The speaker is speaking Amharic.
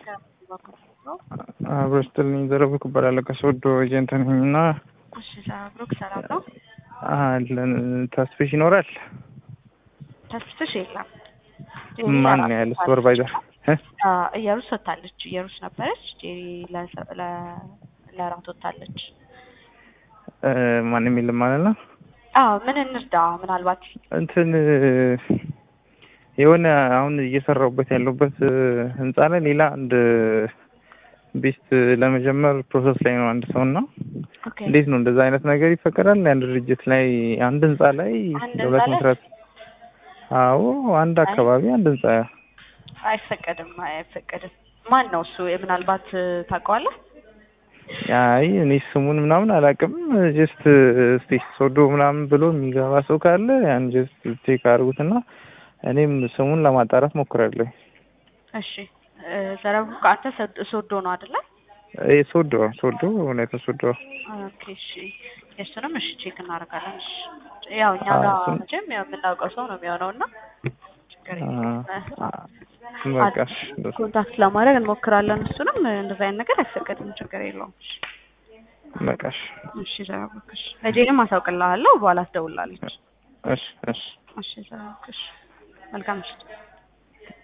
አብሮ ስትልኝ ዘረብኩ እባላለሁ ከሶዶ ኤጀንት ነኝ እና እሺ ብሩክ ሰላም ነው? አለን ተስፍሽ ይኖራል? ተስፍሽ የለም። ማን ነው ያለ ሱፐርቫይዘር? እየሩስ ወታለች። እየሩስ ነበረች። ጄሪ ለሰ- ለ- ለራት ወታለች። ማንም የለም ማለት ነው። አዎ ምን እንርዳ? ምናልባት እንትን የሆነ አሁን እየሰራሁበት ያለሁበት ህንፃ ላይ ሌላ አንድ ቤስት ለመጀመር ፕሮሰስ ላይ ነው አንድ ሰው እና ኦኬ እንዴት ነው እንደዛ አይነት ነገር ይፈቀዳል? አንድ ድርጅት ላይ አንድ ህንፃ ላይ አንድ ለሁለት ህንፃ ላይ? መስራት? አዎ አንድ አካባቢ አንድ ህንፃ አይፈቀድም፣ አይፈቀድም። ማን ነው እሱ? ምናልባት ታውቀዋለህ? አይ እኔ ስሙን ምናምን አላውቅም። ጀስት እስቲ ሶዶ ምናምን ብሎ የሚገባ ሰው ካለ ያን ጀስት ቼክ አድርጉትና እኔም ስሙን ለማጣራት ሞክራለሁ። እሺ ዘረቡ አንተ ሰድ- ሶዶ ነው አይደለ? ይሄ ሶዶ ሶዶ እውነት ሶዶ ኦኬ እሺ። የእሱንም እሺ ቼክ እናደርጋለን። እሺ ያው እኛ አዎ፣ ጋር እሱን- መቼም ያው የምናውቀው ሰው ነው የሚሆነው እና ችግር የለውም። በቃ እሺ፣ ኮንታክት ለማድረግ እንሞክራለን። እሱንም እንደዛ አይነት ነገር አይፈቀድም። ችግር የለውም። እሺ በቃ እሺ፣ እሺ ዘረቡክ እሺ። ለጄንም አሳውቅልሃለሁ በኋላ ትደውላለች። እሺ፣ እሺ። እሺ ዘረቡክ እሺ። መልካም ምሽት።